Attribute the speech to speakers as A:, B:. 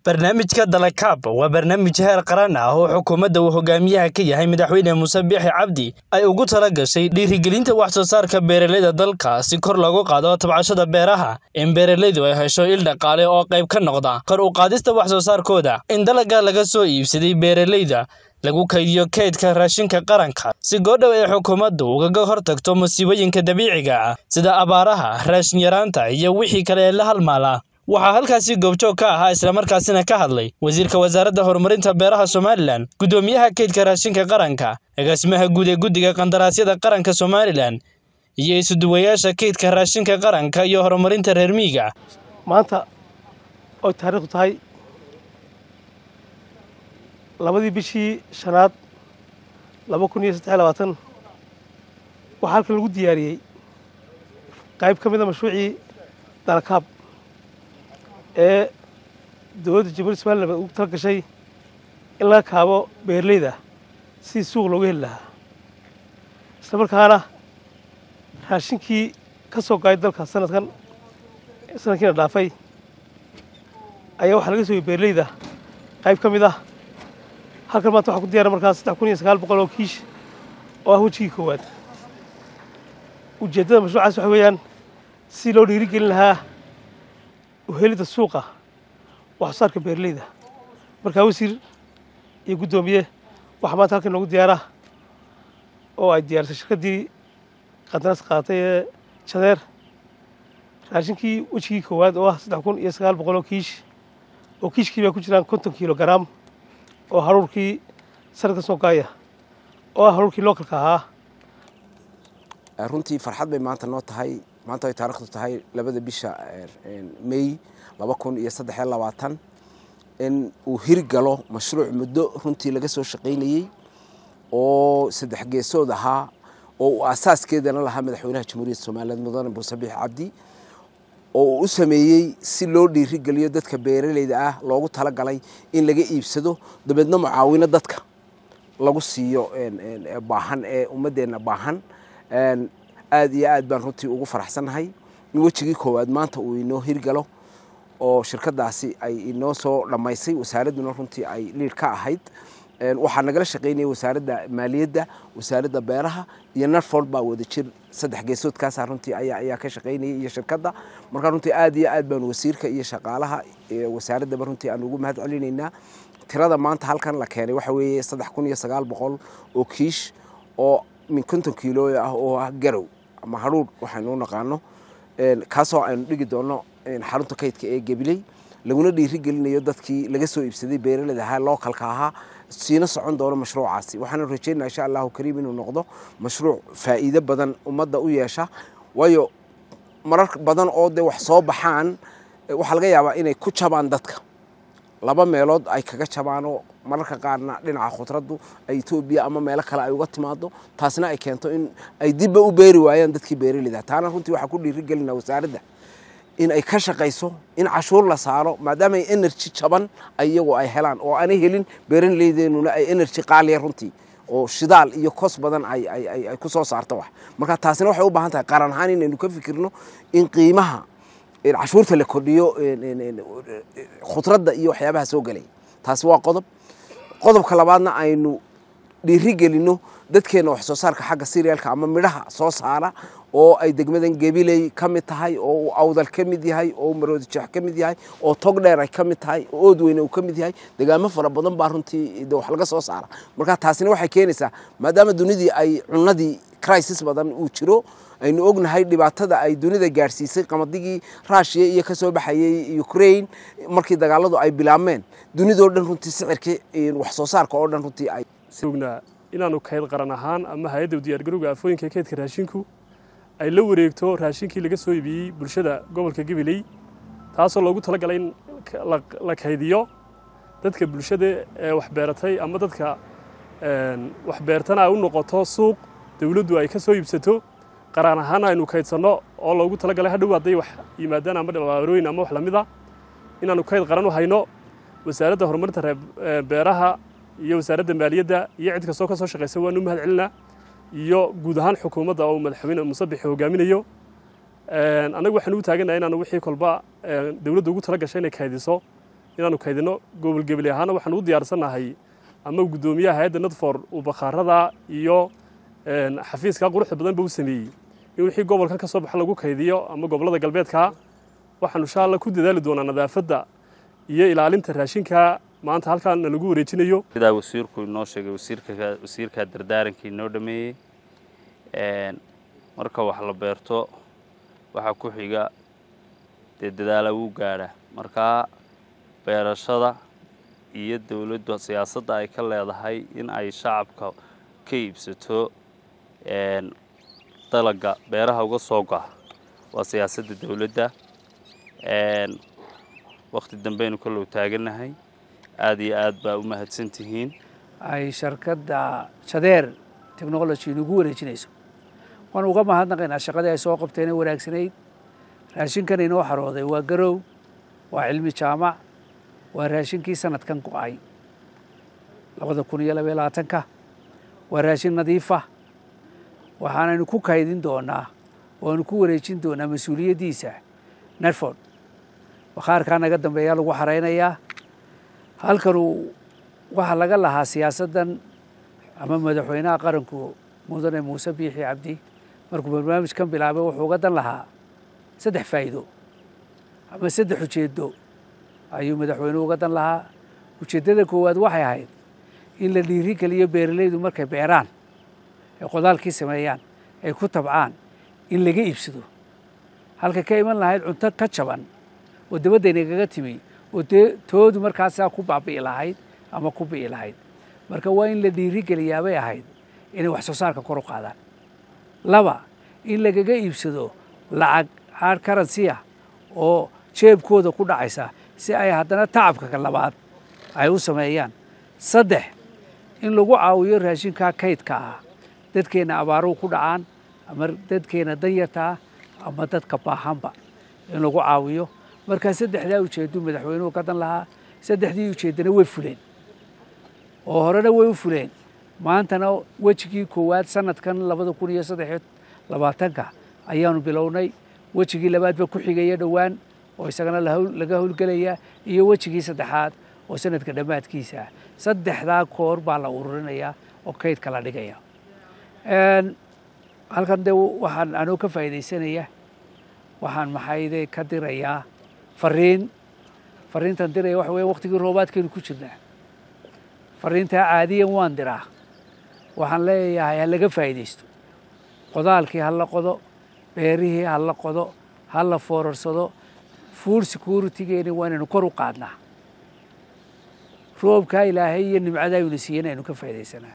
A: Barnaamijka Dalakaab waa barnaamij heer qaran ah oo xukuumadda uu hogaamiyaha ka yahay Madaxweyne Muuse Biixi Cabdi ay ugu talagashay dhiirigelinta wax soo saarka beeralayda dalka si kor loogu qaado tabcashada beeraha, in beeralaydu ay hesho il dhaqaale oo qayb ka noqda kor u qaadista wax soo saarkooda, in dalagga laga soo iibsaday beeralayda lagu kaydiyo kaydka raashinka qaranka si go'dhow ay xukuumaddu ugaga hortagto musiibooyinka dabiiciga ah sida abaaraha, raashin yaraanta iyo wixii kale ee la halmaala. Waxaa halkaasi goobjoog ka ahaa islamarkaasina ka hadlay Wasiirka Wasaaradda Horumarinta Beeraha Somalilan, Guddoomiyaha Kaydka Raashinka Qaranka, Agaasimaha Guud ee Guddiga Qandaraasyada Qaranka Somalilan, iyo isuduwayaasha kaydka raashinka qaranka iyo horumarinta reer miyiga.
B: maanta oy taariikhdu tahay labadii bishii shanaad laba kun iyo saddex iyo labaatan waxaa halkan lagu diyaariyey qayb ka mid a mashruucii dalakaab ee dowladda jamhuuriyadda somalilan ugu tala gashay in laga kaabo beeralayda sidii suuq looga heli lahaa isla markaana raashinkii ka soo gaay dalka sanadkan sanadkiina dhaafay ayaa waxaa laga sooyey beeralayda qayb ka mid ah halkan maanta waxaa ku diyaara markaas saddex kun iyo sagaal boqol oo kiish oo ah wejigii koowaad ujeeddada mashruucaas waxa weeyaan si loo dhiirigelin lahaa uhelidda suuqa wax soo saarka beeralayda markaa wasiir iyo guddoomiye waxaa maanta halkan noogu diyaara oo ay diyaarisay shirkaddii qandaraas qaadatay ee jadeer raashinkii wejigii koowaad oo ah saddex kun iyo sagaal boqol oo kiish oo kiishkii baa ku jiraan konton kiilo garaam oo haruurkii sanadka soo gaaya oo ah haruurkii lookalka ahaa
C: runtii farxad bay maanta noo tahay maanta ay taarikhdu tahay labada bisha may laba kun iyo saddex iyo labaatan in uu hirgalo mashruuc muddo runtii laga soo shaqaynayey oo saddex geesood ahaa oo uu asaaskeedana lahaa madaxweynaha jamhuuriyadda somaliland mudane muuse biixi cabdi oo uu u sameeyey si loo dhiirigeliyo dadka beeralayda ah loogu talagalay in laga iibsado dabeedna mucaawino dadka lagu siiyo baahan ee ummadeenna baahan aad iyo aad baan runtii ugu faraxsannahay in wejigii koowaad maanta uu inoo hirgalo oo shirkadaasi ay inoo soo dhammaysay wasaaradduna runtii ay liid ka ahayd waxaa nagala shaqaynaya wasaaradda maaliyadda wasaaradda beeraha iyo narford baa wada jir saddex geesoodkaasa runtii ayaa ayaa ka shaqaynayay iyo shirkadda marka runtii aad iyo aad baan wasiirka iyo shaqaalaha wasaaraddaba runtii aan ugu mahad celinaynaa tirada maanta halkan la keenay waxa weeye saddex kun iyo sagaal boqol oo kiish oo min konton kiilooy ah oo ah garow ama hadhuudh waxaynu u naqaano kaasoo aynu dhigi doono xarunta kaydka ee gabiley laguna dhiirigelinayo dadkii laga soo iibsaday beeralayda ahaa lookalka ahaa siina socon doono mashruucaasi waxaanu rajeynaa insha allahu kariim inuu noqdo mashruuc faa'iido badan ummadda u yeesha waayo marar badan oo dee wax soo baxaan waxaa laga yaabaa inay ku jabaan dadka laba meelood ay kaga jabaanoo mararka qaarna dhinaca khudraddu ay etoobiya ama meelo kale ay uga timaado taasna ay keento in ay dibba u beeri waayaan dadkii beeraleyda taana runtii waxaa ku dhiirigelinaa wasaaradda in ay ka shaqayso in cashuur la saaro maadaama ay energy jaban iyagu ay helaan oo aanay helin beeraleydeenuna ay energy qaaliya runtii oo shidaal iyo kos badan ay ku soo saarto wax marka taasina waxay u baahan tahay qaran ahaan inaynu ka fikirno in qiimaha cashuurta la kordhiyo khudradda iyo waxyaabaha soo gelay taasi waa qodob qodobka labaadna aynu dhiirigelinno dadkeenna wax soo saarka xagga siriyalka ama midhaha soo saara oo ay degmadan gabiley ka mid tahay oo uu awdal ka mid yahay oo maroodi jeex ka mid yahay oo togdheer ay ka mid tahay oo oodweyne uu ka mid yahay degaamo fara badan baa runtii de wax laga soo saara marka taasina waxay keenaysaa maadaama dunidii ay cunadii crisis badan uu jiro aynu ognahay dhibaatada ay dunida gaadhsiisay qamadigii ruushiya iyo ka soo baxayey ukraine markii dagaaladu ay bilaabmeen dunidoo dhan runtii sicirkii wax soo saarka oo dhan runtii ay
D: ognaa inaanu kayd qaran ahaan ama hay-adda diyaargarowga afooyinka kaydka raashinku ay la wareegto raashinkii laga soo iibiyey bulshada gobolka gabiley taasoo loogu talagalay in la kaydiyo dadka bulshada ee waxbeeratay ama dadka waxbeertana ay u noqoto suuq dawladdu ay ka soo iibsato qaraan ahaan aynu kaydsanno oo loogu talagalay hadhow hadday wax yimaadaan ama dhabaarooyin ama wax lamid a inaanu kayd qaran u hayno wasaaradda horumarinta beeraha iyo wasaaradda maaliyadda iyo cid kastoo ka soo shaqaysa waanu u mahad celinaa iyo guud ahaan xukuumadda oo madaxweyne muuse bixi hogaaminayo annagu waxaan u taaganahay inaanu wixii kolba dawladda ugu tala gashay inay kaydiso inaanu kaydino gobol gebeli ahaana waxaan u diyaarsannahay ama guddoomiyaha hay-adda nadfor uu bakhaarada iyo xafiiska quruxda badanba u sameeyey in wixii gobolkan ka soo baxa lagu kaydiyo ama gobollada galbeedka waxaanu insha alla ku dadaali doonaa nadaafadda iyo ilaalinta raashinka maanta halkaan lagu wareejinayo
E: sidaa wasiirku inoo sheegay wasiirka wasiirka dardaarankii inoo dhameeyey marka wax la beerto waxaa ku xiga dee dadaala wuu gaadha markaa beerashada iyo dowladdu siyaasadda ay ka leedahay in ay shacabka ka iibsato dalaga beeraha uga soo go'a waa siyaasadda dowladda wakhti dambaynu kallow taagannahay aada iyo aad baa u mahadsan tihiin
F: ay sharkadda shadeer technology inugu wareejinayso waan uga mahadnaqaynaa shaqadii ay soo qabteenee wanaagsanayd raashinkan inoo xarooday waa garow waa cilmi jaamac waa raashinkii sanadkan go'ay labada kun iyo labaiyo labaatanka waa raashin nadiifa waxaanaynu ku kaydin doonaa waanu ku wareejin doonaa mas-uuliyaddiisa nerford bakhaarkaa naga dambeeyaa lagu xaraynayaa halkanuu waxaa laga lahaa siyaasaddan ama madaxweynaha qaranku mudane muuse biixi cabdi markuu barnaamijkan bilaabay wuxuu uga dan lahaa saddex faa'iido ama saddex ujeeddo ayuu madaxweynuhu uga dan lahaa ujeeddada koowaad waxay ahayd in la dhiiri geliyo beeralaydu markay beeraan ay qodaalkii sameeyaan ay ku tabcaan in laga iibsado halka ka iman lahayd cunto ka jaban oo dabaddayna timi oo dee toodu markaasaa ku baabi'i lahayd ama ku bi'i lahayd marka waa in la dhiiri geliyaabay ahayd inay wax soo saarka kor u qaadaan laba in lagaga iibsado lacag hard currency ah oo jeebkooda ku dhacaysa si ay haddana tacabka labaad ay u sameeyaan saddex in lagu caawiyo raashinkaa kaydka ah dadkeenna abaaruhu ku dhacaan ama dadkeenna danyarta ah ama dadka baahanba in lagu caawiyo markaa saddexdaa ujeedduu madaxweynuhu ka dan lahaa saddexdii ujeeddana way fuleen oo horena way u fuleen maantana wejigii koowaad sanadkan labada kun iyo saddexiyo labaatanka ayaanu bilownay wejigii labaadba ku xigaya dhowaan oo isagana laga howlgelaya iyo wejigii saddexaad oo sanadka dhammaadkiisa ah saddexdaa koor baa la ururinayaa oo kaydka la dhigaya halkan dee waxaan anoo ka faa'iidaysanaya waxaan maxayde ka dirayaa fariin fariintan diraya waxa weya waktigii roobaadkeenu ku jirnaa fariintaa caadiyan waan diraa waxaan leeyahay ha laga faa'iidaysto qodaalkii ha la qodo beerihii ha la qodo ha la foorarsado food securitygeeni waa inaynu kor u qaadnaa roobkaa ilaahay iyo nimcadaa aynu siiyeen aynu ka faa'iidaysanaa